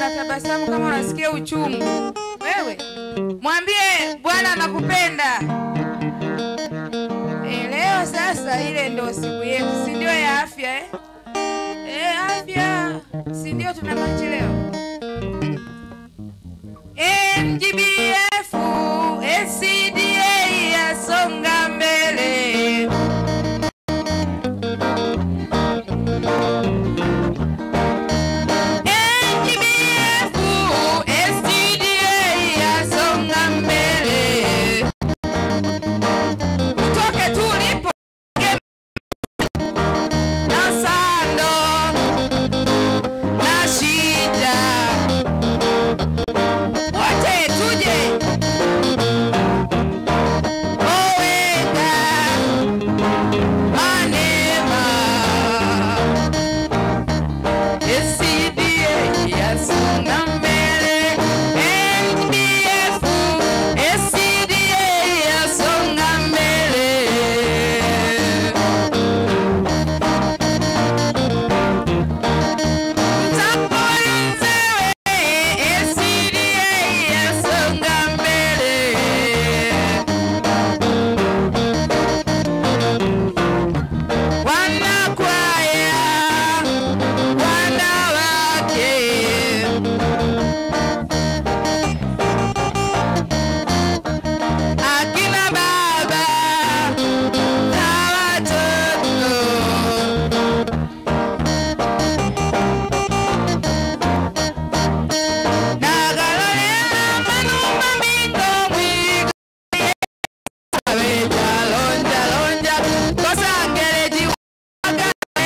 unatabasamu kama unasikia uchungu. Wewe mwambie Bwana anakupenda. E, leo sasa ile ndo siku yetu, si ndio ya afya eh? E, afya si ndio tuna machi leo MGBF SCDA yasonga mbele NGBF SCDA yasonga mbele Utoke tu ulipo na sando na shida wote tuje oweka manema SCDA yasonga mbele NDF SCDA yasonga mbele Akina baba na watoto Nagalolera manumba mingo mwigo Abeja lonja lonja Kosangere jiwaga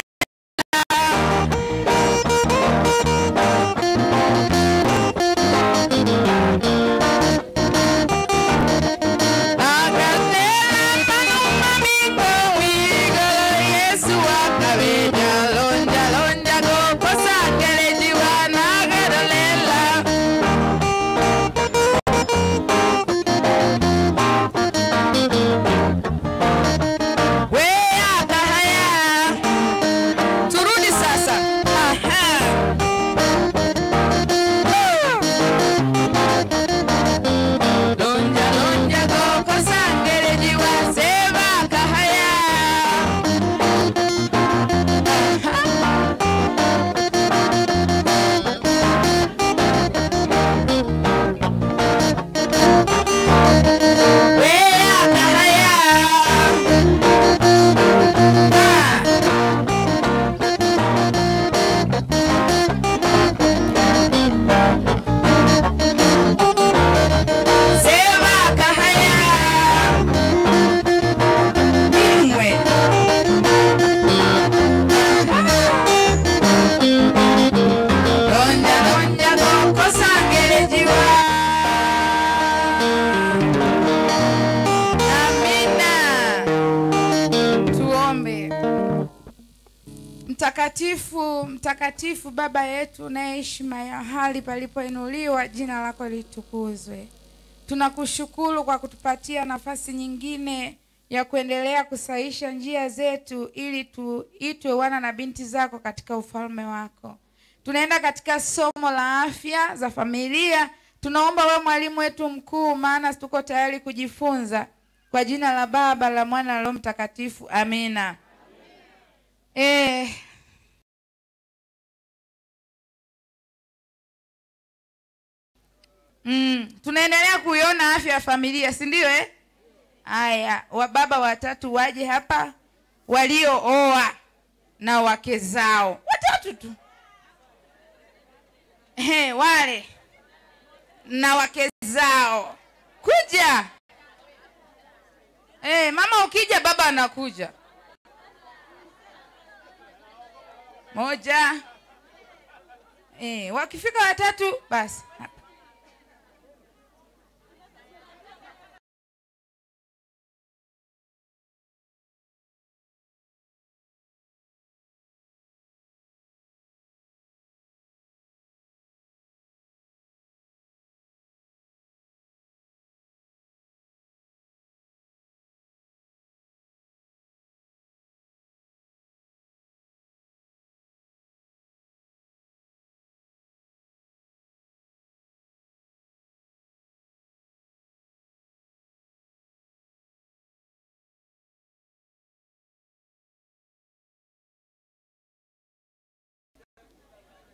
Nagalolera manumba mingo mwigo Yesu akabeja lonja lonja Kosangere jiwa nagalolera Wea kahaya. Turudi sasa. Aha. Woo. Lonja lonja goko sangere jiwa seba kahaya. Aha. Wea kahaya. Sema kahaya Ingwe Lonja lonja goko sangere jiwa Amina Tuombe Mtakatifu, mtakatifu Baba yetu unayeishi mahali palipoinuliwa, jina lako litukuzwe. Tunakushukuru kwa kutupatia nafasi nyingine ya kuendelea kusahisha njia zetu ili tuitwe wana na binti zako katika ufalme wako. Tunaenda katika somo la afya za familia. Tunaomba wewe mwalimu wetu mkuu, maana tuko tayari kujifunza. Kwa jina la Baba, la Mwana na Roho Mtakatifu, amina. Eh, mm, tunaendelea kuiona afya ya familia, si ndio eh? Haya, wababa watatu waje hapa waliooa na wake zao watatu tu. Ehe, wale na wake zao kuja. Eh, mama ukija baba anakuja. Moja. Eh, wakifika watatu basi.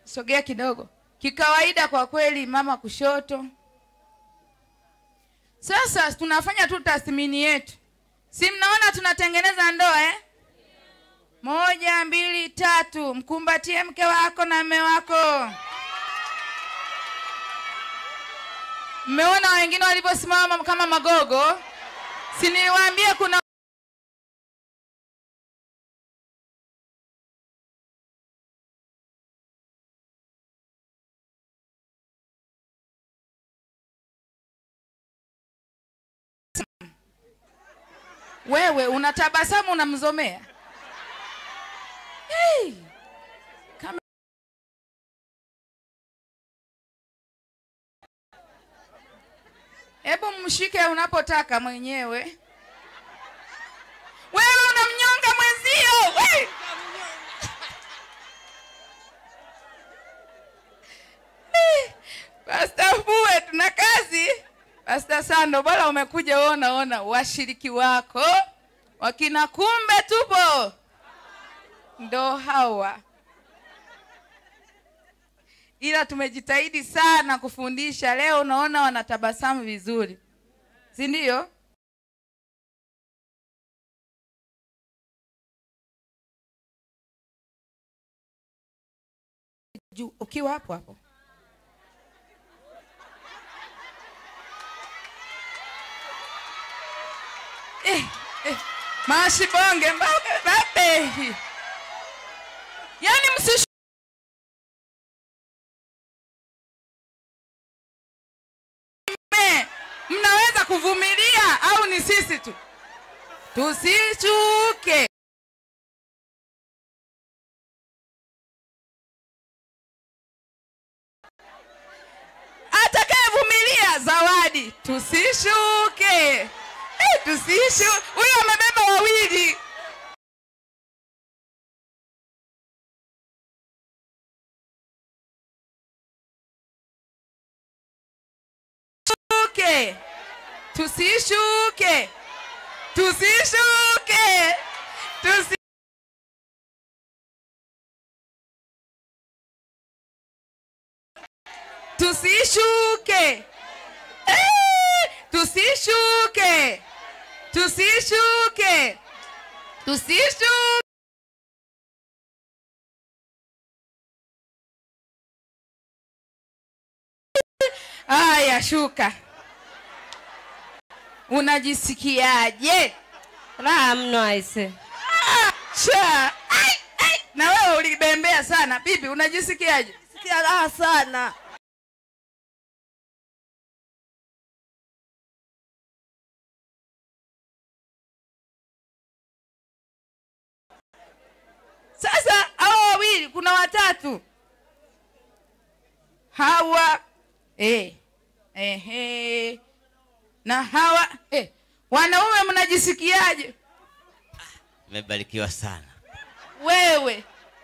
sogea kidogo. Kikawaida kwa kweli, mama kushoto. Sasa tunafanya tu tathmini yetu, si mnaona tunatengeneza ndoa eh? Moja, mbili, tatu. Mkumbatie mke wako na mme wako. Mmeona wengine walivyosimama kama magogo? Si niliwaambia kuna wewe unatabasamu unamzomea. Hey! Kama... Hebu mshike unapotaka mwenyewe. Wewe unamnyonga mwenzio. Hey! Hey! Pasta Fue, tuna kazi. Pasta Sando, bora umekuja uona ona washiriki wako wakina, kumbe tupo ndo hawa, ila tumejitahidi sana kufundisha. Leo unaona wanatabasamu vizuri, si ndio? Juu ukiwa hapo hapo eh, eh. Mashibonge mbabe babe, yaani msish mnaweza kuvumilia au ni sisi tu? Tusichuke. Atakayevumilia zawadi, tusishuke. Eh, tusishu. Huyo amebeba wawili. Tusishuke. Tusishuke. Tusishuke. Tusi Tusishuke. Eh, tusishuke. Tusishuke. Tusishuke. Haya, shuka. Unajisikiaje? Raha mno aise. Cha. Ai, ai. Na wewe ulibembea sana. Bibi, unajisikiaje? Sikia raha sana. Sasa hawa wawili kuna watatu. Hawa eh, ehe, na hawa eh. Wanaume mnajisikiaje? Nimebarikiwa sana. Wewe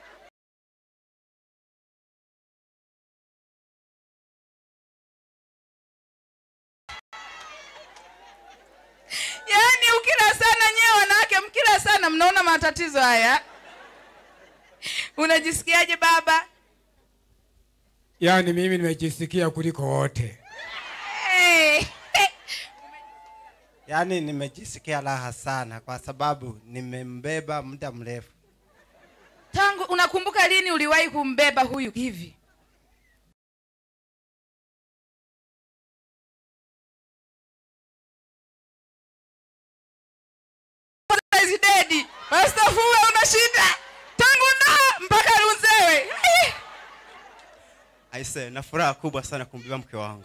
yaani, ukila sana nyewe wanawake mkila sana, mnaona matatizo haya. Unajisikiaje baba? Yaani mimi nimejisikia kuliko wote. Hey. Yaani nimejisikia raha sana kwa sababu nimembeba muda mrefu. Tangu unakumbuka lini uliwahi kumbeba huyu hivi? Dedi, Pastor Fue una shida tangu na mpaka Runzewe. Eh. Aise, na furaha kubwa sana kumbeba mke wangu.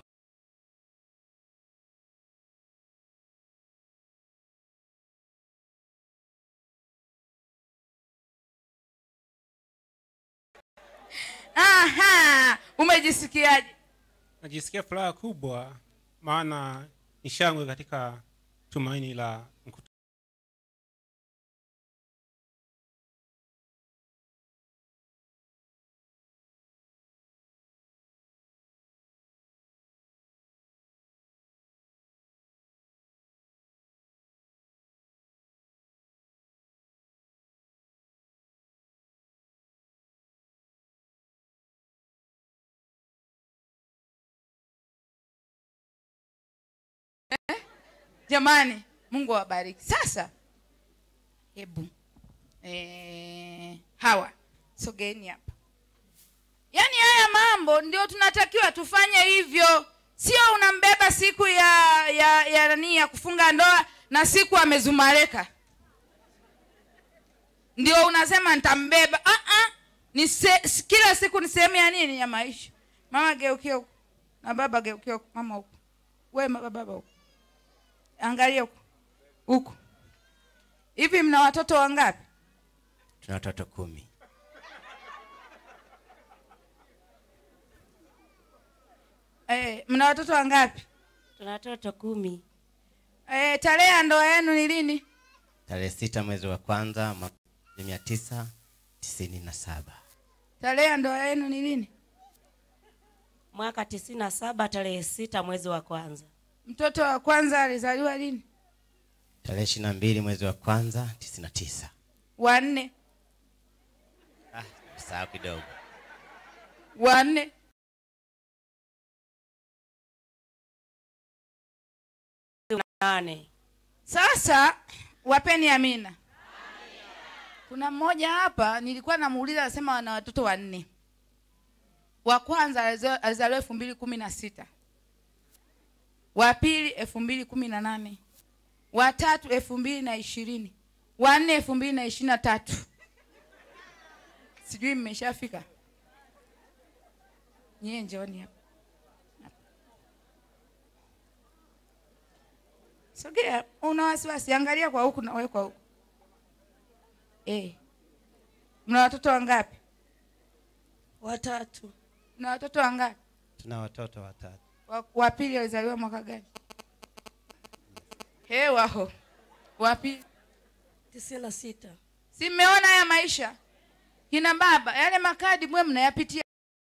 Aha, umejisikiaje? Najisikia furaha kubwa, maana ni shangwe katika tumaini la mkutano. jamani mungu awabariki sasa hebu eh, hawa sogeni hapa yaani haya mambo ndio tunatakiwa tufanye hivyo sio unambeba siku ya ya ya nani ya kufunga ndoa na siku amezumareka ndio unasema nitambeba ah ah ni se, s- kila siku ni sehemu ya nini ya maisha mama geukia huku na baba geukia huku mama huku we ma- baba huku angalia huku huku hivi mna watoto wangapi tuna watoto kumi eh, mna watoto wangapi tuna watoto kumi eh, tarehe ya ndoa yenu ni lini tarehe sita mwezi wa kwanza mwaka mia tisa tisini na saba tarehe ya ndoa yenu ni lini mwaka tisini na saba tarehe sita mwezi wa kwanza mtoto wa kwanza alizaliwa lini tarehe ishiri na mbili mwezi wa kwanza tisini na tisa wanne ah, sahau kidogo wanne nane sasa wapeni amina kuna mmoja hapa nilikuwa namuuliza anasema wana watoto wanne wa kwanza alizo- alizaliwa elfu mbili kumi na sita wa pili elfu mbili kumi na nane wa tatu elfu mbili na ishirini wa nne elfu mbili na ishirini na tatu sijui mmeshafika nyie njooni hapa sogea una wasiwasi angalia kwa huku na wewe kwa huku eh mna watoto wangapi watatu mna watoto wangapi tuna watoto watatu wa, wa pili alizaliwa mwaka gani hewaho wa pili tisini na sita si mmeona haya maisha kina baba yale makadi mwe mnayapitia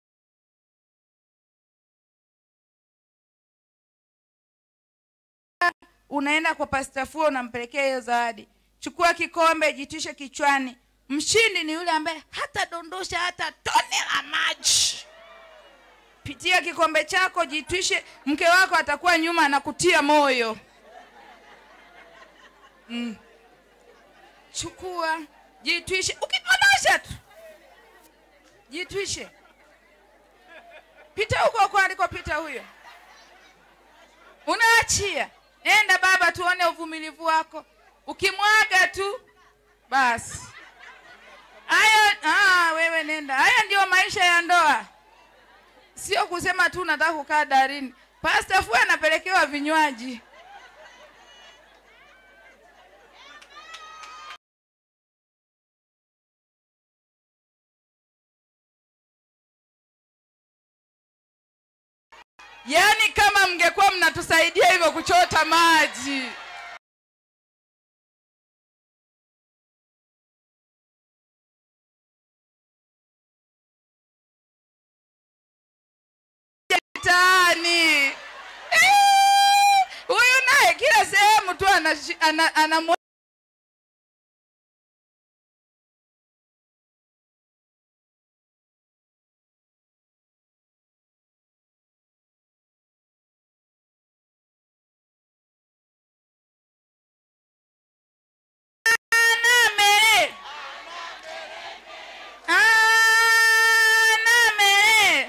unaenda kwa pastafua unampelekea hiyo zawadi chukua kikombe jitishe kichwani mshindi ni yule ambaye hata dondosha hata tone la maji pitia kikombe chako jitwishe mke wako atakuwa nyuma anakutia moyo mm. chukua jitwishe ukidondosha tu jitwishe pita huko huko alikopita huyo unaachia nenda baba tuone uvumilivu wako ukimwaga tu basi hayo ah, wewe nenda haya ndio maisha ya ndoa sio kusema tu nataka kukaa darini pasta fu anapelekewa vinywaji yaani kama mngekuwa mnatusaidia hivyo kuchota maji mtaani Eh, huyu naye kila sehemu tu anashi- ana, ana, ana Anamere. Anamere.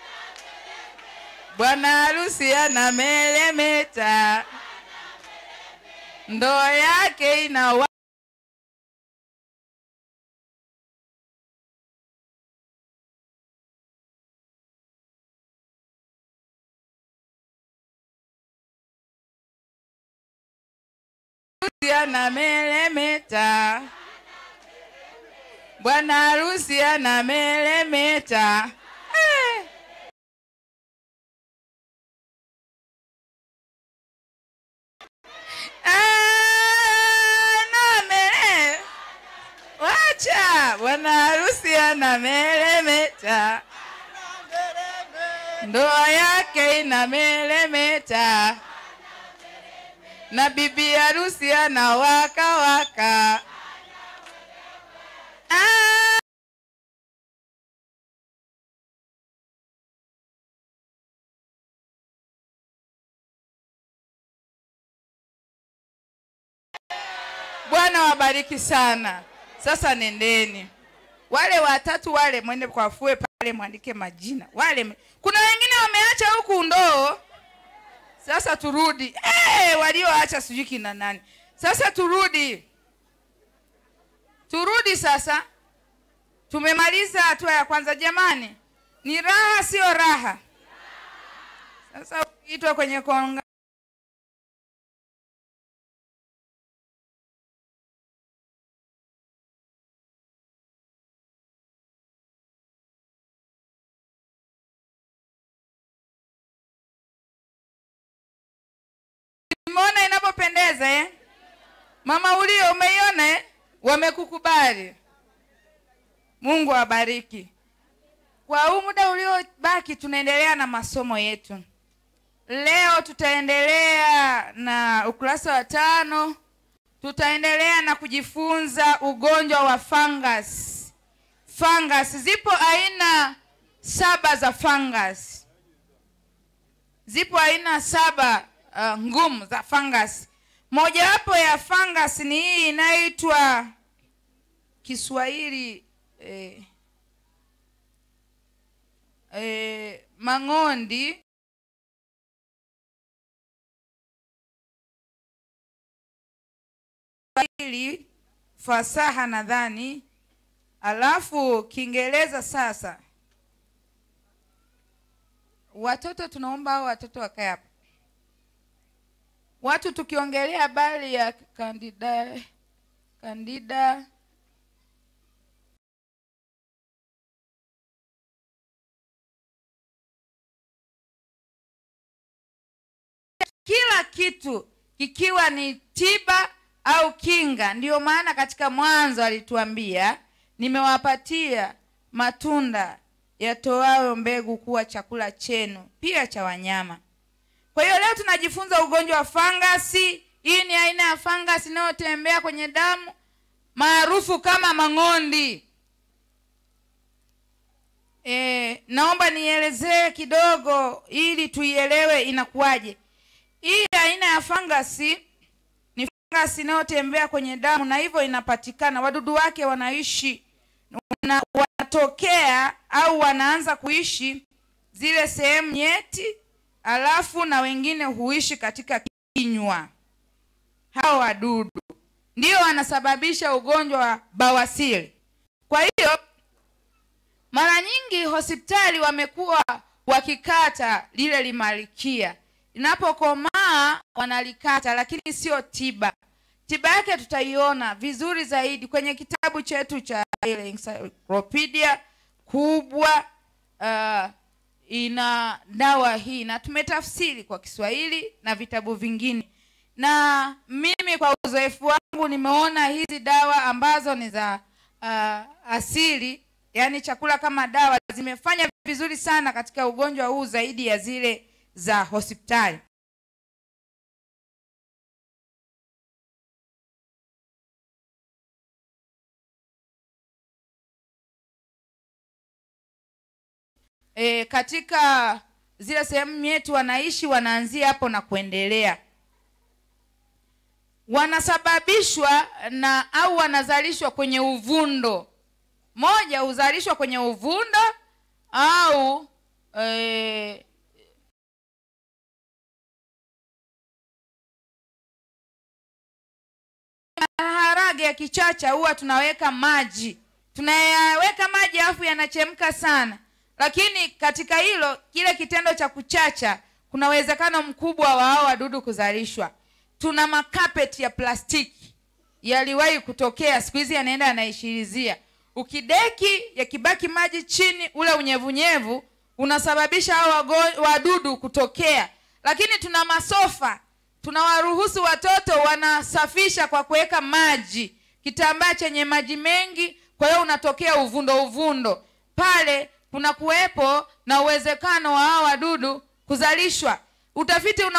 Bwana harusi anameremeta, ndoa yake ina wa- harusi anameremeta, bwana harusi anameremeta. Eh. Anamere. Wacha bwana harusi anameremeta, ndoa yake inameremeta, na bibi harusi anawaka waka. Ah. bwana wabariki sana sasa nendeni wale watatu wale mwende kwafue pale mwandike majina wale kuna wengine wameacha huku ndoo sasa turudi hey, walioacha sijui kina nani sasa turudi turudi sasa tumemaliza hatua ya kwanza jamani ni raha sio raha sasa ukiitwa kwenye konga umeona inavyopendeza eh? mama ulio umeiona eh? wamekukubali mungu awabariki kwa huu muda uliobaki tunaendelea na masomo yetu leo tutaendelea na ukurasa wa tano tutaendelea na kujifunza ugonjwa wa fungus fungus zipo aina saba za fungus zipo aina saba uh, ngumu za fungus mojawapo ya fungus ni hii inayoitwa kiswahili eh, eh, mang'ondi Kiswahili fasaha nadhani alafu kiingereza sasa watoto tunaomba hao watoto wakae hapa watu tukiongelea habari ya kandida kandida kila kitu kikiwa ni tiba au kinga ndiyo maana katika mwanzo alituambia nimewapatia matunda yatoayo mbegu kuwa chakula chenu pia cha wanyama kwa hiyo leo tunajifunza ugonjwa wa fangasi hii ni aina ya fangasi inayotembea kwenye damu maarufu kama mang'ondi e, naomba nielezee kidogo ili tuielewe inakuwaje hii aina ya fangasi ni fangasi inayotembea kwenye damu na hivyo inapatikana wadudu wake wanaishi wana, wanatokea au wanaanza kuishi zile sehemu nyeti alafu na wengine huishi katika kinywa hao wadudu ndio wanasababisha ugonjwa wa bawasiri kwa hiyo mara nyingi hospitali wamekuwa wakikata lile limalikia linapokomaa wanalikata lakini sio tiba tiba yake tutaiona vizuri zaidi kwenye kitabu chetu cha ile encyclopedia kubwa uh, ina dawa hii na tumetafsiri kwa kiswahili na vitabu vingine na mimi kwa uzoefu wangu nimeona hizi dawa ambazo ni za uh, asili yaani chakula kama dawa zimefanya vizuri sana katika ugonjwa huu zaidi ya zile za hospitali e, katika zile sehemu yetu wanaishi wanaanzia hapo na kuendelea wanasababishwa na au wanazalishwa kwenye uvundo moja huzalishwa kwenye uvundo au e, maharage ya kichacha huwa tunaweka maji tunayaweka maji alafu yanachemka sana lakini katika hilo kile kitendo cha kuchacha kuna uwezekano mkubwa wa hao wadudu kuzalishwa tuna makapeti ya plastiki yaliwahi kutokea siku hizi yanaenda yanaishirizia ukideki yakibaki maji chini ule unyevunyevu unasababisha hao wago- wadudu kutokea lakini tuna masofa tunawaruhusu watoto wanasafisha kwa kuweka maji kitambaa chenye maji mengi kwa hiyo unatokea uvundo uvundo pale kuna kuwepo na uwezekano wa hao wadudu kuzalishwa utafiti una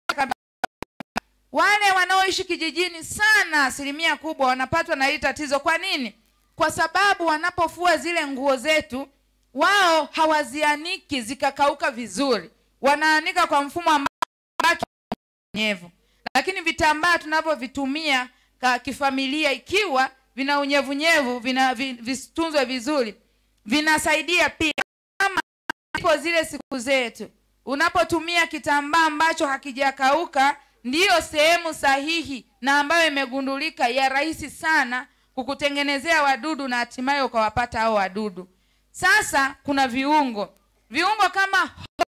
wale wanaoishi kijijini sana asilimia kubwa wanapatwa na hili tatizo kwa nini kwa sababu wanapofua zile nguo zetu wao hawazianiki zikakauka vizuri wanaanika kwa mfumo ambao nyevu lakini vitambaa tunavyovitumia ka kifamilia ikiwa vina unyevunyevu vina vi- vitunzwe vizuri vinasaidia pia kama ipo zile siku zetu unapotumia kitambaa ambacho hakijakauka ndiyo sehemu sahihi na ambayo imegundulika ya rahisi sana kukutengenezea wadudu na hatimaye ukawapata hao wadudu sasa kuna viungo viungo kama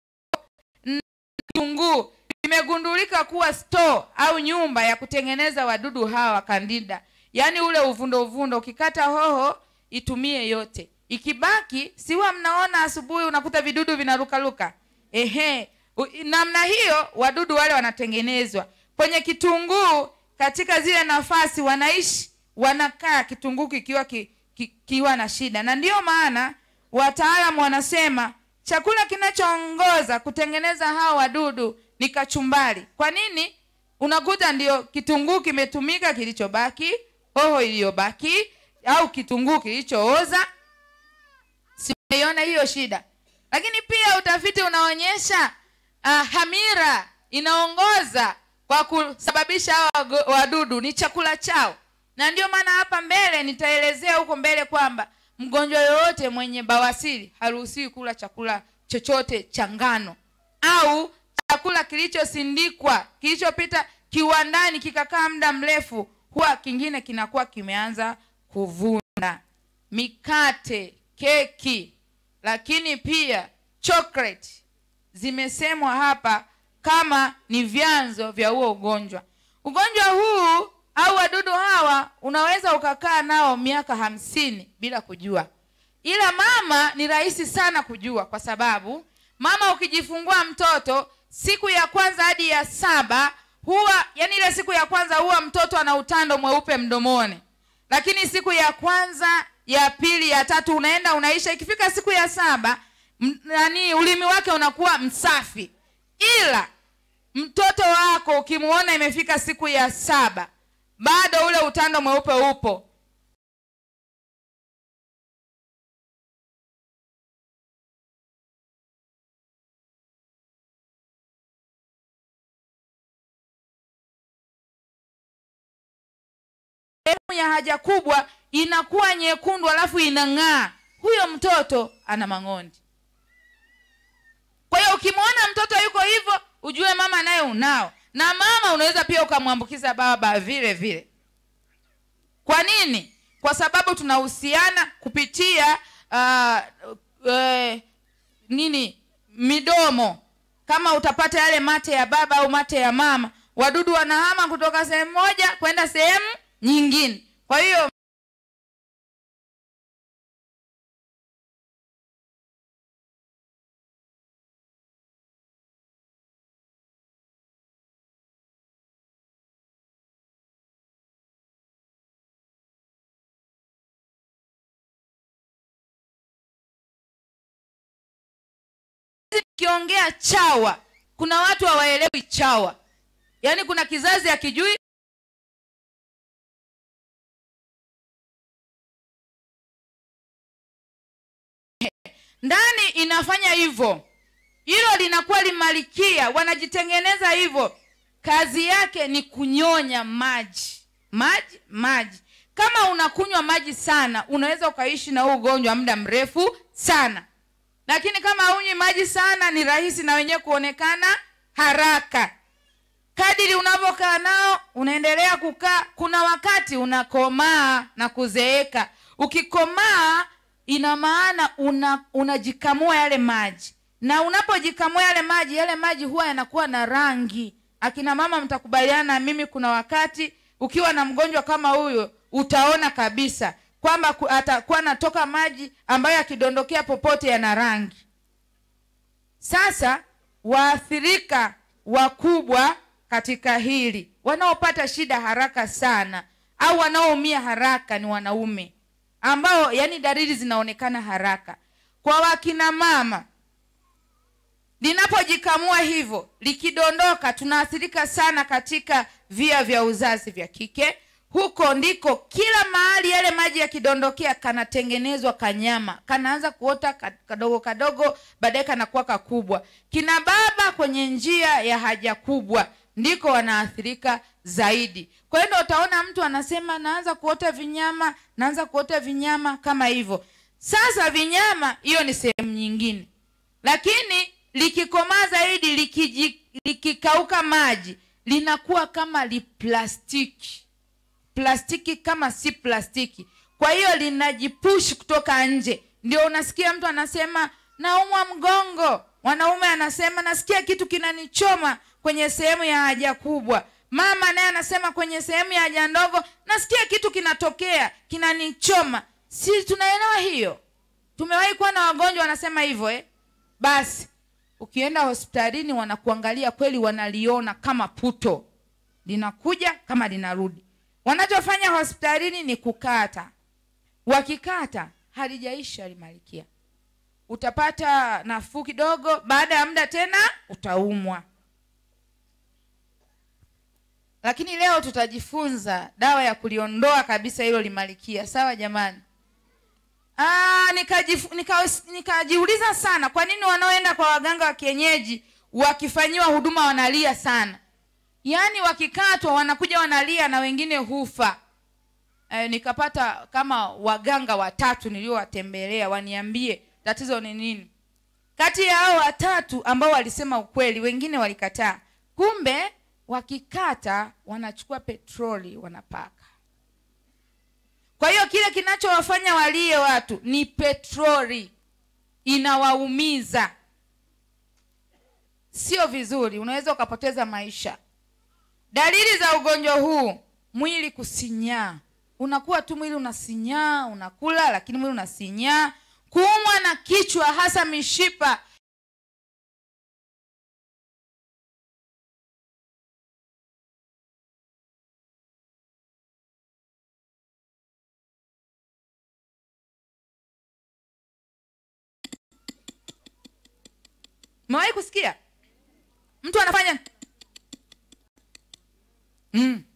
kitunguu imegundulika kuwa store au nyumba ya kutengeneza wadudu hawa kandida yaani ule uvundo uvundo ukikata hoho itumie yote ikibaki siwa mnaona asubuhi unakuta vidudu vinarukaruka ehe U- namna hiyo wadudu wale wanatengenezwa kwenye kitunguu katika zile nafasi wanaishi wanakaa kitunguu kikiwa ki, ki, kiwa na shida na ndiyo maana wataalamu wanasema chakula kinachoongoza kutengeneza hawa wadudu ni kachumbari kwa nini unakuta ndio kitunguu kimetumika kilichobaki hoho iliyobaki au kitunguu kilichooza simeiona hiyo shida lakini pia utafiti unaonyesha uh, hamira inaongoza kwa kusababisha hawa wago- wadudu ni chakula chao na ndio maana hapa mbele nitaelezea huko mbele kwamba mgonjwa yoyote mwenye bawasiri haruhusiwi kula chakula chochote cha ngano au chakula kilichosindikwa kilichopita kiwandani kikakaa muda mrefu huwa kingine kinakuwa kimeanza kuvunda mikate keki lakini pia chocolate zimesemwa hapa kama ni vyanzo vya huo ugonjwa ugonjwa huu au wadudu hawa unaweza ukakaa nao miaka hamsini bila kujua ila mama ni rahisi sana kujua kwa sababu mama ukijifungua mtoto siku ya kwanza hadi ya saba huwa yani ile siku ya kwanza huwa mtoto ana utando mweupe mdomoni lakini siku ya kwanza ya pili ya tatu unaenda unaisha ikifika siku ya saba m- nani ulimi wake unakuwa msafi ila mtoto wako ukimuona imefika siku ya saba bado ule utando mweupe upo sehemu ya haja kubwa inakuwa nyekundu alafu inang'aa huyo mtoto ana mang'ondi kwa hiyo ukimwona mtoto yuko hivyo ujue mama naye unao na mama unaweza pia ukamwambukiza baba vile vile kwa nini kwa sababu tunahusiana kupitia uh, uh, nini midomo kama utapata yale mate ya baba au mate ya mama wadudu wanahama kutoka sehemu moja kwenda sehemu nyingine kwa hiyo kiongea chawa kuna watu hawaelewi chawa yaani kuna kizazi akijui ndani inafanya hivyo hilo linakuwa limalikia wanajitengeneza hivyo kazi yake ni kunyonya maji maji maji kama unakunywa maji sana unaweza ukaishi na huu ugonjwa muda mrefu sana lakini kama haunywi maji sana ni rahisi na wenyewe kuonekana haraka kadiri unavyokaa nao unaendelea kukaa kuna wakati unakomaa na kuzeeka ukikomaa ina maana una unajikamua yale maji na unapojikamua yale maji yale maji huwa yanakuwa na rangi akina mama mtakubaliana na mimi kuna wakati ukiwa na mgonjwa kama huyo utaona kabisa kwamba ku- atakuwa anatoka maji ambayo yakidondokea popote yana rangi sasa waathirika wakubwa katika hili wanaopata shida haraka sana au wanaoumia haraka ni wanaume ambao yani dalili zinaonekana haraka kwa wakina mama linapojikamua hivyo likidondoka tunaathirika sana katika via vya uzazi vya kike huko ndiko kila mahali yale maji yakidondokea kanatengenezwa kanyama kanaanza kuota ka- kadogo kadogo baadaye kanakuwa kakubwa kina baba kwenye njia ya haja kubwa ndiko wanaathirika zaidi kwa hiyo ndo utaona mtu anasema naanza kuota vinyama naanza kuota vinyama kama hivyo sasa vinyama hiyo ni sehemu nyingine lakini likikomaa zaidi likiji- likikauka maji linakuwa kama liplastiki plastiki kama si plastiki kwa hiyo linajipush kutoka nje ndio unasikia mtu anasema naumwa mgongo mwanaume anasema nasikia kitu kinanichoma kwenye sehemu ya haja kubwa mama naye anasema kwenye sehemu ya haja ndogo nasikia kitu kinatokea kinanichoma si tunaelewa hiyo tumewahi kuwa na wagonjwa wanasema hivyo eh? basi ukienda hospitalini wanakuangalia kweli wanaliona kama puto linakuja kama linarudi wanachofanya hospitalini ni kukata wakikata halijaisha limalikia utapata nafuu kidogo baada ya muda tena utaumwa lakini leo tutajifunza dawa ya kuliondoa kabisa hilo limalikia sawa jamani Ah, nikajifu- nika- nikajiuliza sana kwa nini wanaoenda kwa waganga wa kienyeji wakifanyiwa huduma wanalia sana yaani wakikatwa wanakuja wanalia na wengine hufa e, nikapata kama waganga watatu niliowatembelea waniambie tatizo ni nini kati ya hao watatu ambao walisema ukweli wengine walikataa kumbe wakikata wanachukua petroli wanapaka kwa hiyo kile kinachowafanya walie watu ni petroli inawaumiza sio vizuri unaweza ukapoteza maisha dalili za ugonjwa huu mwili kusinyaa unakuwa tu mwili unasinyaa unakula lakini mwili unasinyaa kuumwa na kichwa hasa mishipa mewahi kusikia mtu anafanya mm.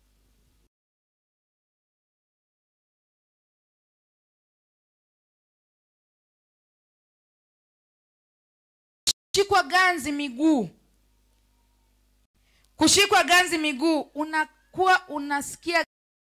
kushikwa ganzi miguu kushikwa ganzi miguu unakuwa unasikia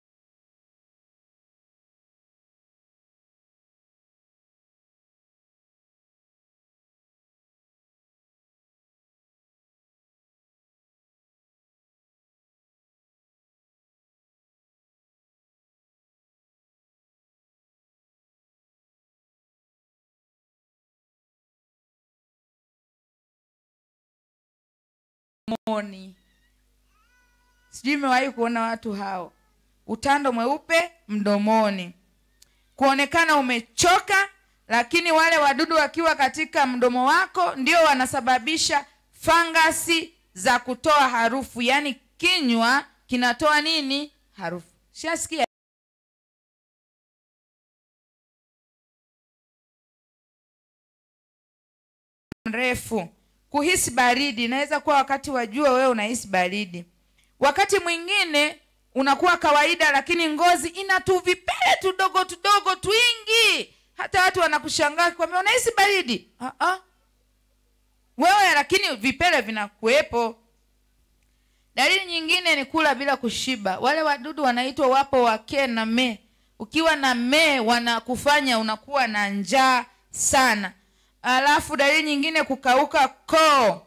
mdomoni sijui imewahi kuona watu hao utando mweupe mdomoni kuonekana umechoka lakini wale wadudu wakiwa katika mdomo wako ndio wanasababisha fangasi za kutoa harufu yaani kinywa kinatoa nini harufu shasikia mrefu kuhisi baridi inaweza kuwa wakati wa jua wewe unahisi baridi wakati mwingine unakuwa kawaida lakini ngozi ina tuvipele tudogo tudogo twingi hata watu wanakushangaa kwambia unahisi baridi Ah-ah. wewe lakini vipele vinakuwepo dalili nyingine ni kula bila kushiba wale wadudu wanaitwa wapo wake na me ukiwa na me wanakufanya unakuwa na njaa sana alafu dalili nyingine kukauka koo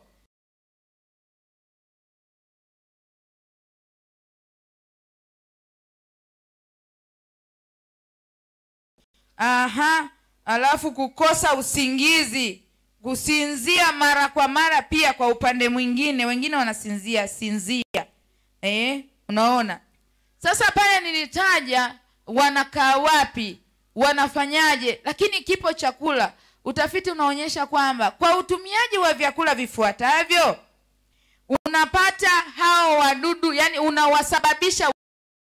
aha alafu kukosa usingizi kusinzia mara kwa mara pia kwa upande mwingine wengine wanasinzia sinzia eh, unaona sasa pale nilitaja wanakaa wapi wanafanyaje lakini kipo chakula utafiti unaonyesha kwamba kwa utumiaji wa vyakula vifuatavyo unapata hao wadudu yani unawasababisha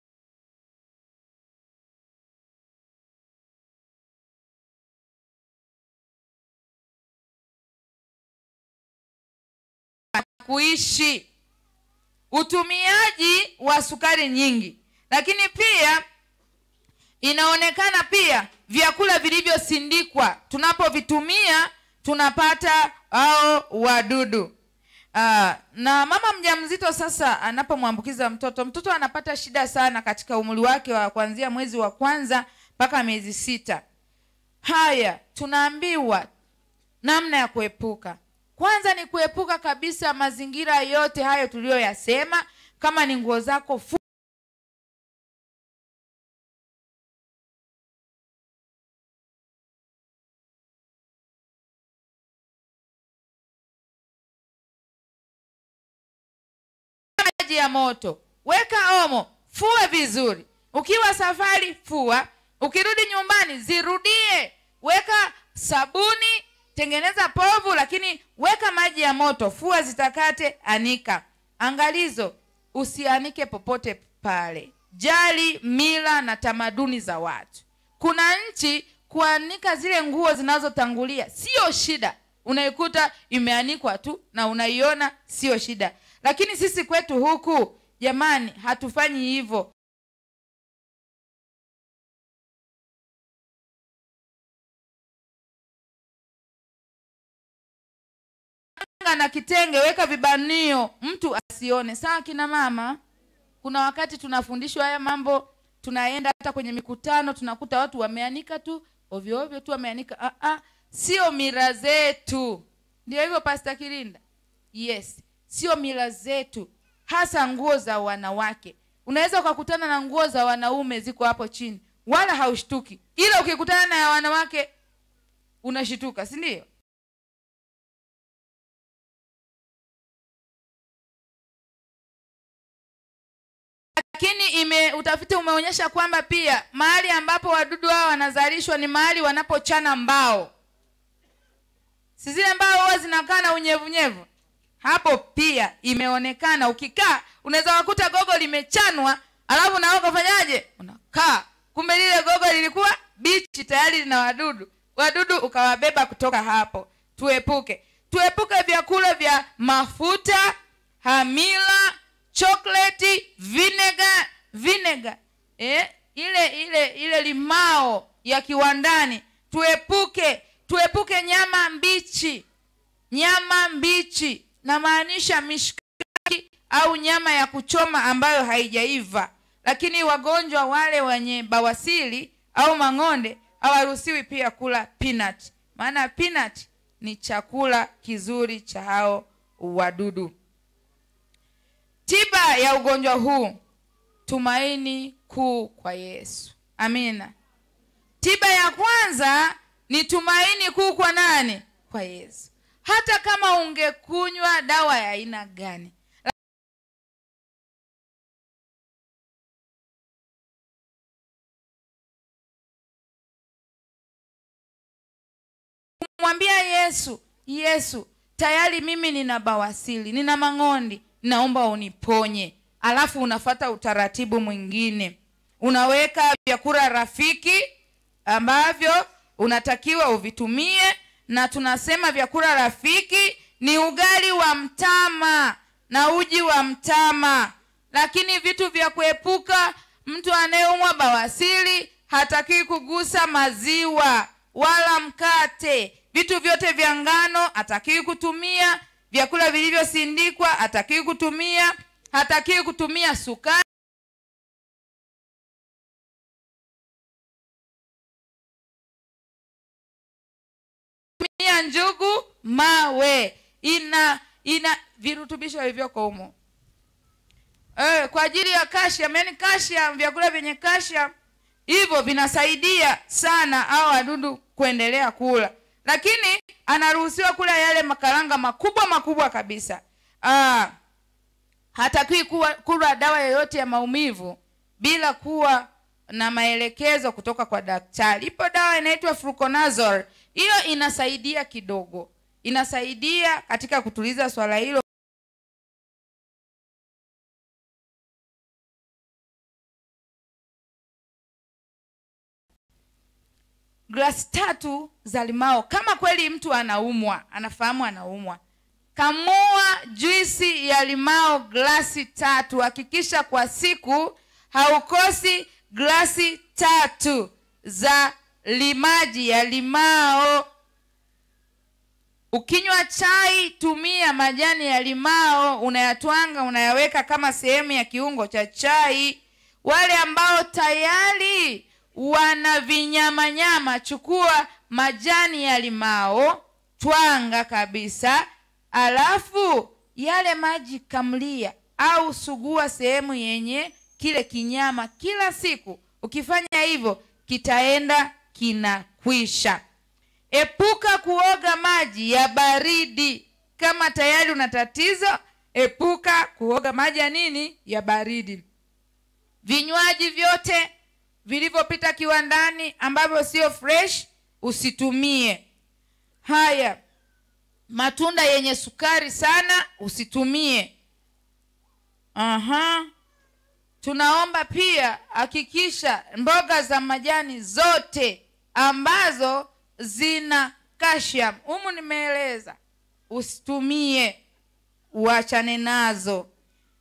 kuishi utumiaji wa sukari nyingi lakini pia inaonekana pia vyakula vilivyosindikwa tunapovitumia tunapata hao wadudu Aa, na mama mjamzito sasa anapomwambukiza mtoto mtoto anapata shida sana katika umri wake wa kuanzia mwezi wa kwanza mpaka miezi sita haya tunaambiwa namna ya kuepuka kwanza ni kuepuka kabisa mazingira yote hayo tuliyoyasema kama ni nguo zako fu maji ya moto weka omo fue vizuri ukiwa safari fua ukirudi nyumbani zirudie weka sabuni tengeneza povu lakini weka maji ya moto fua zitakate anika angalizo usianike popote pale jali mila na tamaduni za watu kuna nchi kuanika zile nguo zinazotangulia sio shida unaikuta imeanikwa tu na unaiona sio shida lakini sisi kwetu huku jamani hatufanyi hivyo Kanga na kitenge weka vibanio mtu asione sawa kina mama kuna wakati tunafundishwa haya mambo tunaenda hata kwenye mikutano tunakuta watu wameanika tu ovyo ovyo tu wameanika ah, ah, sio mira zetu ndio hivyo pasta kirinda yes sio mila zetu hasa nguo za wanawake unaweza ukakutana na nguo za wanaume ziko hapo chini wala haushtuki ila ukikutana na ya wanawake unashituka si ndio lakini ime utafiti umeonyesha kwamba pia mahali ambapo wadudu hao wanazalishwa ni mahali wanapochana mbao si zile mbao huwa zinakaa na unyevunyevu hapo pia imeonekana ukikaa unaweza wakuta gogo limechanwa alafu nawe ukafanyaje unakaa kumbe lile gogo lilikuwa bichi tayari lina wadudu wadudu ukawabeba kutoka hapo tuepuke tuepuke vyakula vya mafuta hamila chokoleti vinega vinega eh, ile ile ile limao ya kiwandani tuepuke tuepuke nyama mbichi nyama mbichi namaanisha mishkaki au nyama ya kuchoma ambayo haijaiva lakini wagonjwa wale wenye bawasili au mang'onde hawaruhusiwi pia kula peanut maana peanut ni chakula kizuri cha hao wadudu tiba ya ugonjwa huu tumaini kuu kwa yesu amina tiba ya kwanza ni tumaini kuu kwa nani kwa yesu hata kama ungekunywa dawa ya aina gani kumwambia yesu yesu tayari mimi nina bawasili nina mang'ondi naomba uniponye alafu unafata utaratibu mwingine unaweka vyakula rafiki ambavyo unatakiwa uvitumie na tunasema vyakula rafiki ni ugali wa mtama na uji wa mtama lakini vitu vya kuepuka mtu anayeumwa bawasili hatakiwi kugusa maziwa wala mkate vitu vyote vya ngano hatakiwi kutumia vyakula vilivyosindikwa hatakiwi kutumia hatakiwi kutumia sukari tumia njugu mawe ina ina virutubisho vilivyoko humo eh, kwa ajili ya calcium yani calcium vyakula vyenye calcium hivyo vinasaidia sana au wadudu kuendelea kula lakini anaruhusiwa kula yale makaranga makubwa makubwa kabisa ah, hatakiwi kuwa- kula dawa yoyote ya maumivu bila kuwa na maelekezo kutoka kwa daktari ipo dawa inaitwa fluconazole hiyo inasaidia kidogo inasaidia katika kutuliza swala hilo glasi tatu za limao kama kweli mtu anaumwa anafahamu anaumwa kamua juisi ya limao glasi tatu hakikisha kwa siku haukosi glasi tatu za limaji ya limao ukinywa chai tumia majani ya limao unayatwanga unayaweka kama sehemu ya kiungo cha chai wale ambao tayari wana vinyamanyama chukua majani ya limao twanga kabisa alafu yale maji kamlia au sugua sehemu yenye kile kinyama kila siku ukifanya hivyo kitaenda kinakwisha epuka kuoga maji ya baridi kama tayari una tatizo epuka kuoga maji ya nini ya baridi vinywaji vyote vilivyopita kiwandani ambavyo sio fresh usitumie haya matunda yenye sukari sana usitumie aha tunaomba pia hakikisha mboga za majani zote ambazo zina calcium humu nimeeleza usitumie uachane nazo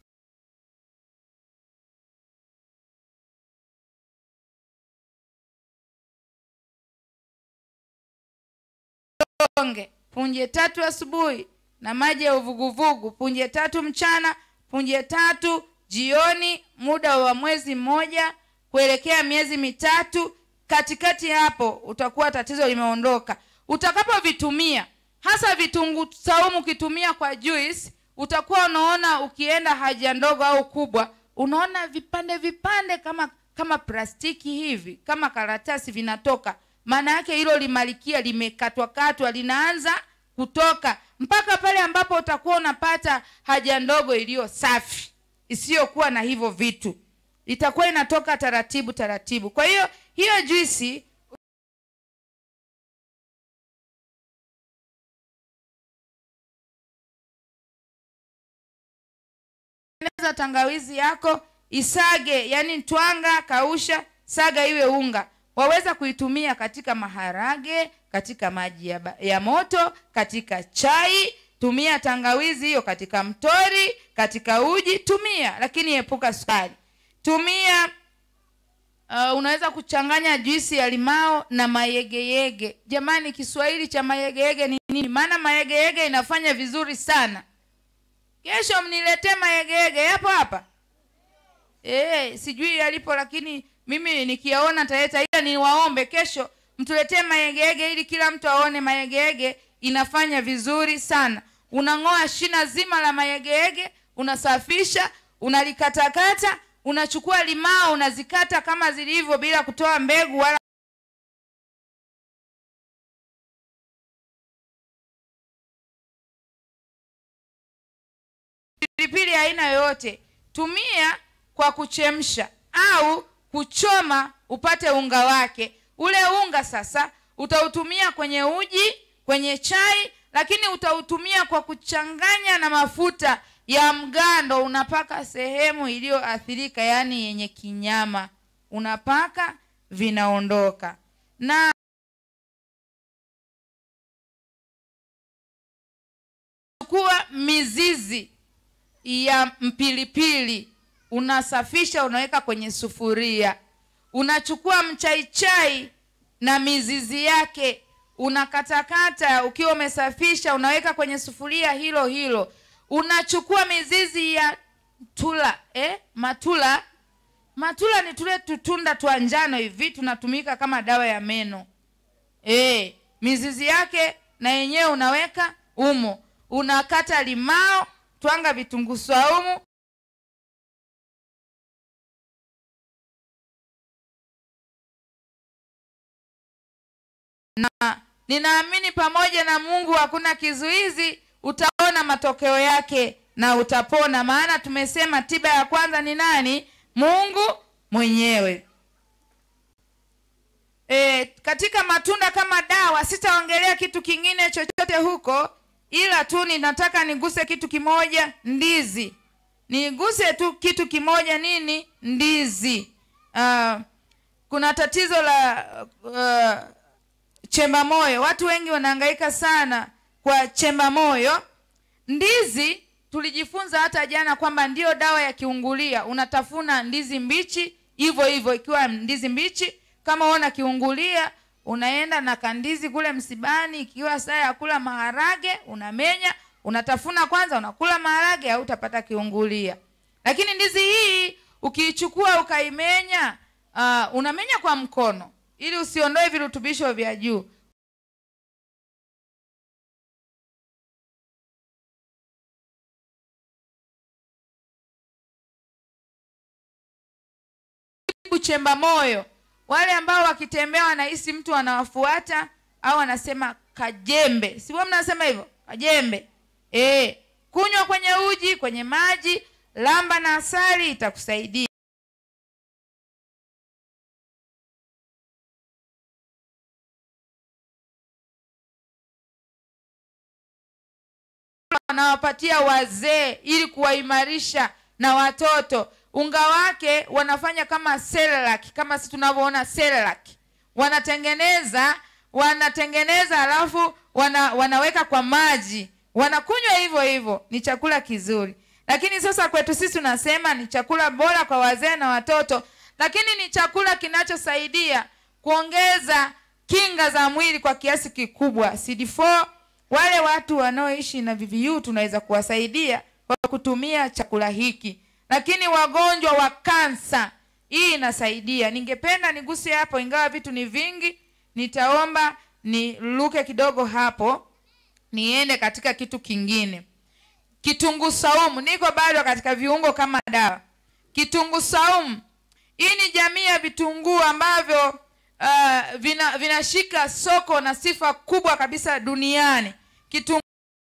onge punje tatu asubuhi na maji ya uvuguvugu punje tatu mchana punje tatu jioni muda wa mwezi mmoja kuelekea miezi mitatu katikati hapo utakuwa tatizo limeondoka utakapovitumia hasa vitunguu saumu ukitumia kwa juice utakuwa unaona ukienda haja ndogo au kubwa unaona vipande vipande kama kama plastiki hivi kama karatasi vinatoka maana yake hilo limalikia limekatwakatwa linaanza kutoka mpaka pale ambapo utakuwa unapata haja ndogo iliyo safi isiyokuwa na hivyo vitu itakuwa inatoka taratibu taratibu kwa hiyo hiyo juisi tengeneza tangawizi yako isage yani twanga kausha saga iwe unga waweza kuitumia katika maharage katika maji ya, ba- ya moto katika chai tumia tangawizi hiyo katika mtori katika uji tumia lakini epuka sukari tumia uh, unaweza kuchanganya juisi ya limao na mayegeyege jamani kiswahili cha mayegeyege ni nini maana mayegeyege inafanya vizuri sana kesho mniletee mayegeyege yapo hapa e, sijui yalipo lakini mimi nikiyaona taleta ila niwaombe kesho mtuletee mayegege ili kila mtu aone mayegege inafanya vizuri sana unang'oa shina zima la mayegege unasafisha unalikatakata unachukua limao unazikata kama zilivyo bila kutoa mbegu wala pilipili aina yoyote tumia kwa kuchemsha au kuchoma upate unga wake ule unga sasa utautumia kwenye uji kwenye chai lakini utautumia kwa kuchanganya na mafuta ya mgando unapaka sehemu iliyoathirika yaani yenye kinyama unapaka vinaondoka na chukua mizizi ya mpilipili unasafisha unaweka kwenye sufuria unachukua mchaichai na mizizi yake unakatakata ukiwa umesafisha unaweka kwenye sufuria hilo hilo unachukua mizizi ya tula eh? matula matula ni tule tutunda twa njano hivi tunatumika kama dawa ya meno eh, mizizi yake na yenyewe unaweka umo unakata limao twanga vitunguu swaumu na ninaamini pamoja na mungu hakuna kizuizi utaona matokeo yake na utapona maana tumesema tiba ya kwanza ni nani mungu mwenyewe e, katika matunda kama dawa sitaongelea kitu kingine chochote huko ila tu ninataka niguse kitu kimoja ndizi niguse tu kitu kimoja nini ndizi uh, kuna tatizo la uh, chemba moyo watu wengi wanahangaika sana kwa chemba moyo ndizi tulijifunza hata jana kwamba ndiyo dawa ya kiungulia unatafuna ndizi mbichi hivyo hivyo ikiwa ndizi mbichi kama una kiungulia unaenda na kandizi kule msibani ikiwa saa ya kula maharage unamenya unatafuna kwanza unakula maharage au utapata kiungulia lakini ndizi hii ukiichukua ukaimenya uh, unamenya kwa mkono ili usiondoe virutubisho vya juu kuchemba moyo wale ambao wakitembea wanahisi mtu anawafuata au anasema kajembe siwa mnasema hivyo kajembe e, kunywa kwenye uji kwenye maji lamba na asali itakusaidia wanawapatia wazee ili kuwaimarisha na watoto unga wake wanafanya kama Cerelac, kama si tunavyoona Cerelac. wanatengeneza wanatengeneza alafu wana, wanaweka kwa maji wanakunywa hivyo hivyo ni chakula kizuri lakini sasa kwetu sisi tunasema ni chakula bora kwa wazee na watoto lakini ni chakula kinachosaidia kuongeza kinga za mwili kwa kiasi kikubwa cd4 wale watu wanaoishi na VVU tunaweza kuwasaidia kwa kutumia chakula hiki lakini wagonjwa wa kansa hii inasaidia ningependa niguse hapo ingawa vitu ni vingi nitaomba niluke kidogo hapo niende katika kitu kingine kitunguu saumu niko bado katika viungo kama dawa kitunguu saumu hii ni jamii ya vitunguu ambavyo uh, vina vinashika soko na sifa kubwa kabisa duniani kitunguu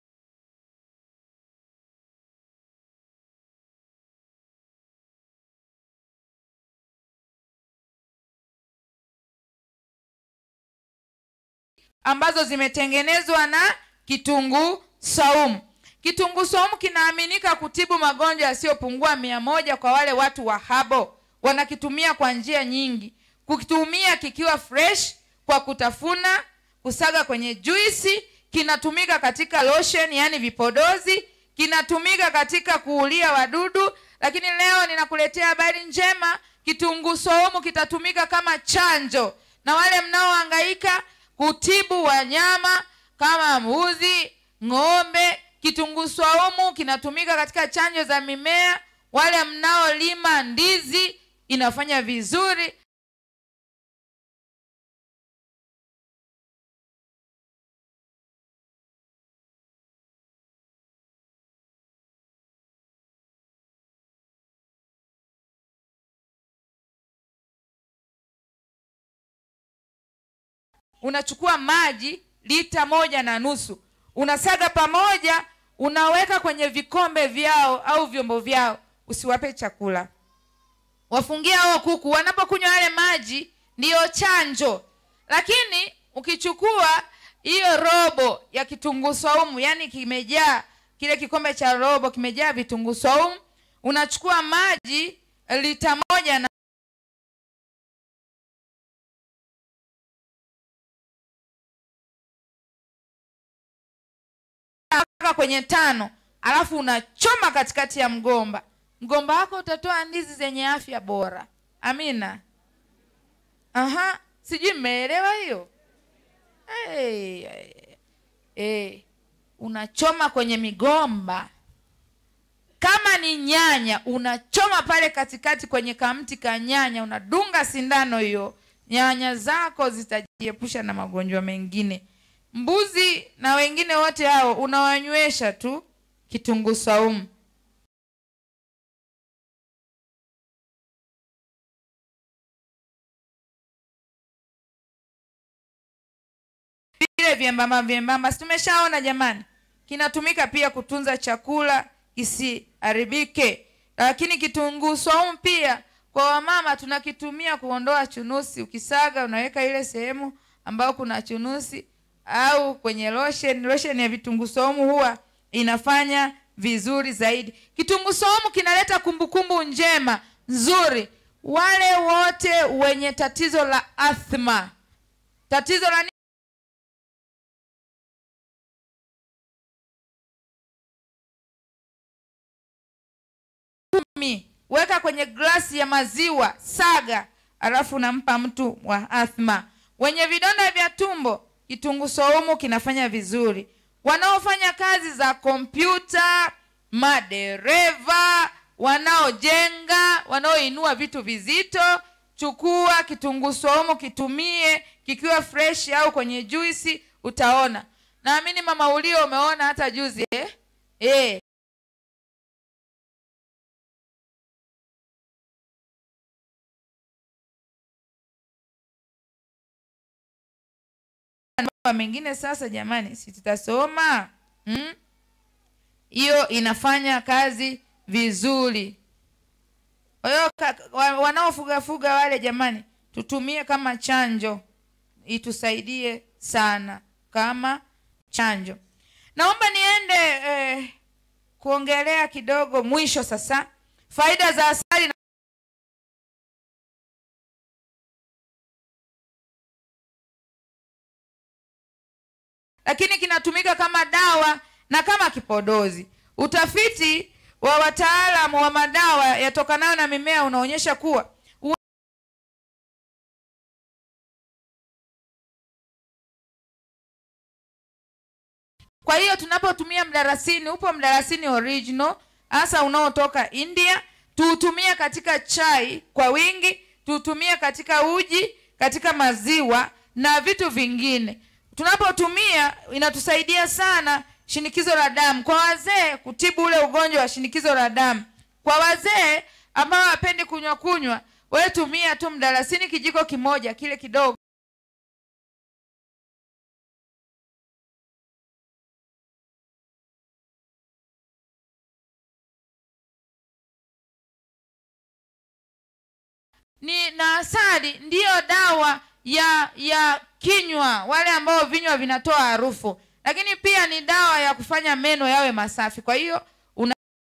ambazo zimetengenezwa na kitunguu saumu kitunguu saumu kinaaminika kutibu magonjwa yasiyopungua mia moja kwa wale watu wa habo wanakitumia kwa njia nyingi kukitumia kikiwa fresh kwa kutafuna kusaga kwenye juisi kinatumika katika lotion yani vipodozi kinatumika katika kuulia wadudu lakini leo ninakuletea habari njema kitunguu saumu kitatumika kama chanjo na wale mnaohangaika kutibu wanyama kama mbuzi ng'ombe kitunguu saumu kinatumika katika chanjo za mimea wale mnaolima ndizi inafanya vizuri unachukua maji lita moja na nusu unasaga pamoja unaweka kwenye vikombe vyao au vyombo vyao usiwape chakula wafungie hao kuku wanapokunywa yale maji ndiyo chanjo lakini ukichukua hiyo robo ya kitunguu saumu yani kimejaa kile kikombe cha robo kimejaa vitunguu saumu unachukua maji lita moja na mpaka kwenye tano alafu unachoma katikati ya mgomba mgomba wako utatoa ndizi zenye afya bora amina aha sijui mmeelewa hiyo hey, hey, hey. unachoma kwenye migomba kama ni nyanya unachoma pale katikati kwenye kamti ka nyanya unadunga sindano hiyo nyanya zako zitajiepusha na magonjwa mengine mbuzi na wengine wote hao unawanywesha tu kitunguu saumu vile vyembamba vyembamba si tumeshaona jamani kinatumika pia kutunza chakula kisiharibike lakini kitunguu saumu pia kwa wamama tunakitumia kuondoa chunusi ukisaga unaweka ile sehemu ambayo kuna chunusi au kwenye lotion lotion ya vitunguu saumu huwa inafanya vizuri zaidi kitunguu saumu kinaleta kumbukumbu njema nzuri wale wote wenye tatizo la athma tatizo la kumi weka kwenye glasi ya maziwa saga alafu unampa mtu wa athma wenye vidonda vya tumbo kitunguu saumu kinafanya vizuri wanaofanya kazi za kompyuta madereva wanaojenga wanaoinua vitu vizito chukua kitunguu saumu kitumie kikiwa fresh au kwenye juisi utaona naamini mama ulio umeona hata juzi eh? Eh. mambo mengine sasa jamani si tutasoma Mm? hiyo inafanya kazi vizuri kwa hiyo ka- wa- wanaofugafuga wale jamani tutumie kama chanjo itusaidie sana kama chanjo naomba niende eh, kuongelea kidogo mwisho sasa faida za asali na lakini kinatumika kama dawa na kama kipodozi utafiti wa wataalamu wa madawa yatokanayo na mimea unaonyesha kuwa u- kwa hiyo tunapotumia mdarasini upo mdarasini original hasa unaotoka india tuutumie katika chai kwa wingi tuutumie katika uji katika maziwa na vitu vingine tunapotumia inatusaidia sana shinikizo la damu kwa wazee kutibu ule ugonjwa wa shinikizo la damu kwa wazee ambao hawapendi kunywa kunywa wewe tumia tu mdalasini kijiko kimoja kile kidogo ni na asali ndiyo dawa ya ya kinywa wale ambao vinywa vinatoa harufu lakini pia ni dawa ya kufanya meno yawe masafi kwa hiyo una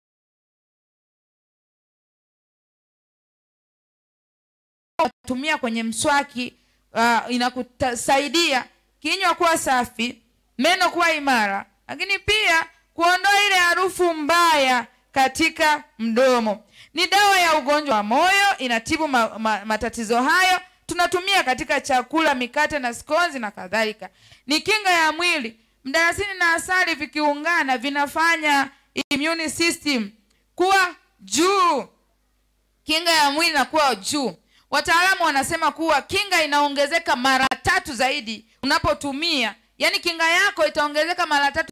tumia kwenye mswaki uh, inakusaidia kinywa kuwa safi meno kuwa imara lakini pia kuondoa ile harufu mbaya katika mdomo ni dawa ya ugonjwa wa moyo inatibu ma, ma, matatizo hayo tunatumia katika chakula mikate na skonzi na kadhalika ni kinga ya mwili mdalasini na asali vikiungana vinafanya immune system kuwa juu kinga ya mwili inakuwa juu wataalamu wanasema kuwa kinga inaongezeka mara tatu zaidi unapotumia yaani kinga yako itaongezeka mara tatu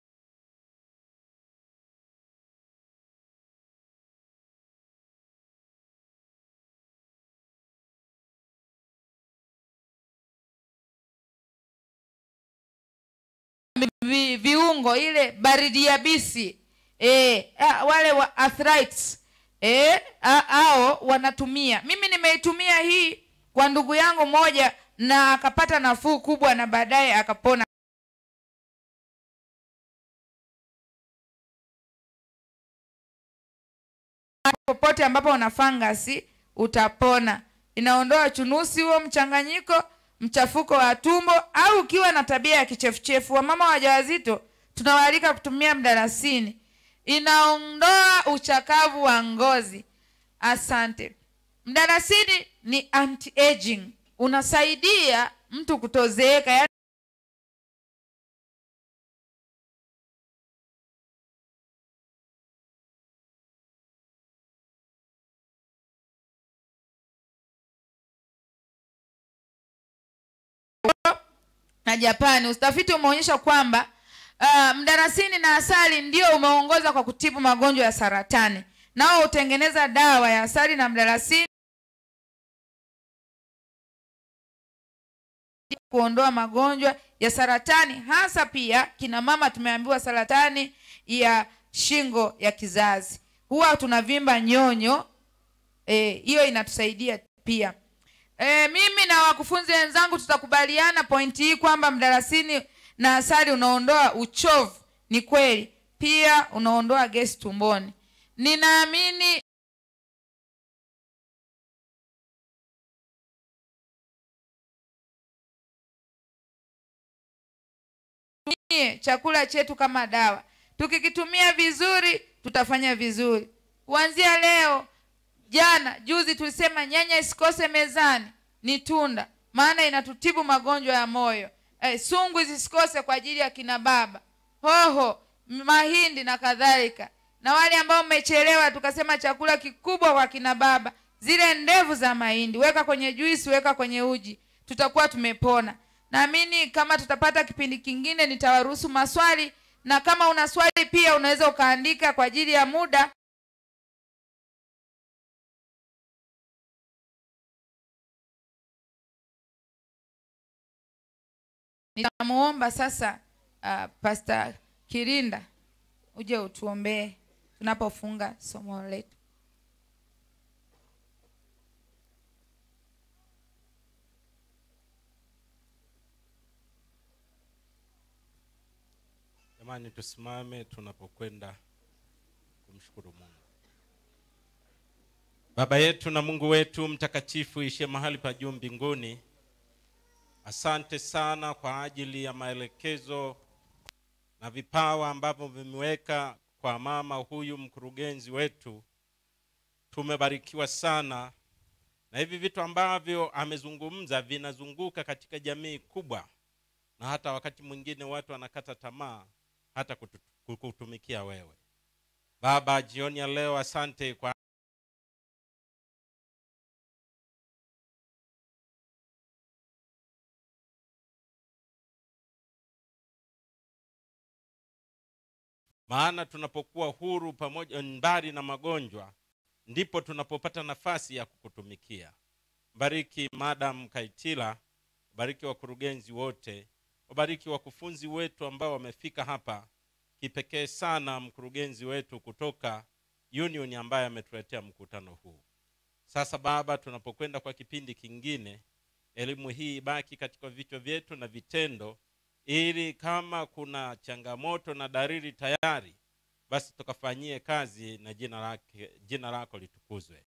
vi, viungo ile baridi yabisi e, a, wale wa arthritis e, a, ao wanatumia mimi nimeitumia hii kwa ndugu yangu moja na akapata nafuu kubwa na baadaye akapona popote ambapo una fangasi utapona inaondoa chunusi huo mchanganyiko mchafuko wa tumbo au ukiwa na tabia ya kichefuchefu wamama wajawazito tunawaalika kutumia mdalasini inaondoa uchakavu wa ngozi asante mdalasini ni anti aging unasaidia mtu kutozeeka yaani na japani utafiti umeonyesha kwamba uh, mdarasini na asali ndio umeongoza kwa kutibu magonjwa ya saratani nao hutengeneza dawa ya asali na mdarasini kuondoa magonjwa ya saratani hasa pia kina mama tumeambiwa saratani ya shingo ya kizazi huwa tunavimba nyonyo hiyo e, inatusaidia pia e, mimi na wakufunzi wenzangu tutakubaliana pointi hii kwamba mdalasini na asali unaondoa uchovu ni kweli pia unaondoa gesi tumboni ninaamini tutumie chakula chetu kama dawa tukikitumia vizuri tutafanya vizuri kuanzia leo jana juzi tulisema nyanya isikose mezani ni tunda maana inatutibu magonjwa ya moyo eh, sungu zisikose kwa ajili ya kina baba hoho m- mahindi na kadhalika na wale ambao mmechelewa tukasema chakula kikubwa kwa kina baba zile ndevu za mahindi weka kwenye juisi weka kwenye uji tutakuwa tumepona naamini kama tutapata kipindi kingine nitawaruhusu maswali na kama una swali pia unaweza ukaandika kwa ajili ya muda nitamuomba sasa uh, pasta kirinda uje utuombee tunapofunga somo letu jamani tusimame tunapokwenda kumshukuru mungu baba yetu na mungu wetu mtakatifu ishie mahali pa juu mbinguni asante sana kwa ajili ya maelekezo na vipawa ambavyo vimeweka kwa mama huyu mkurugenzi wetu tumebarikiwa sana na hivi vitu ambavyo amezungumza vinazunguka katika jamii kubwa na hata wakati mwingine watu wanakata tamaa hata kutu- kukutumikia wewe baba jioni ya leo asante kwa maana tunapokuwa huru pamoja mbali na magonjwa ndipo tunapopata nafasi ya kukutumikia bariki madam kaitila bariki wakurugenzi wote wabariki wakufunzi wetu ambao wamefika hapa kipekee sana mkurugenzi wetu kutoka union ambaye ametuletea mkutano huu sasa baba tunapokwenda kwa kipindi kingine elimu hii ibaki katika vichwa vyetu na vitendo ili kama kuna changamoto na dalili tayari basi tukafanyie kazi na jina lake jina lako litukuzwe